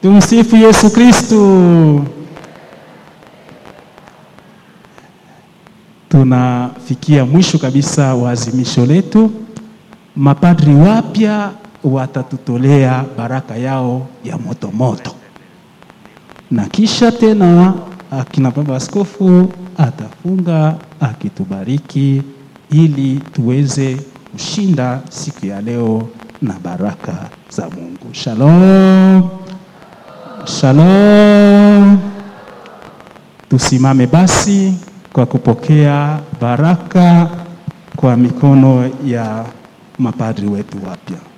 Tumsifu Yesu Kristu. Tunafikia mwisho kabisa wa azimisho letu. Mapadri wapya watatutolea baraka yao ya moto moto, na kisha tena akina baba askofu atafunga akitubariki ili tuweze kushinda siku ya leo na baraka za Mungu. Shalom. Shalom. Tusimame basi kwa kupokea baraka kwa mikono ya mapadri wetu wapya.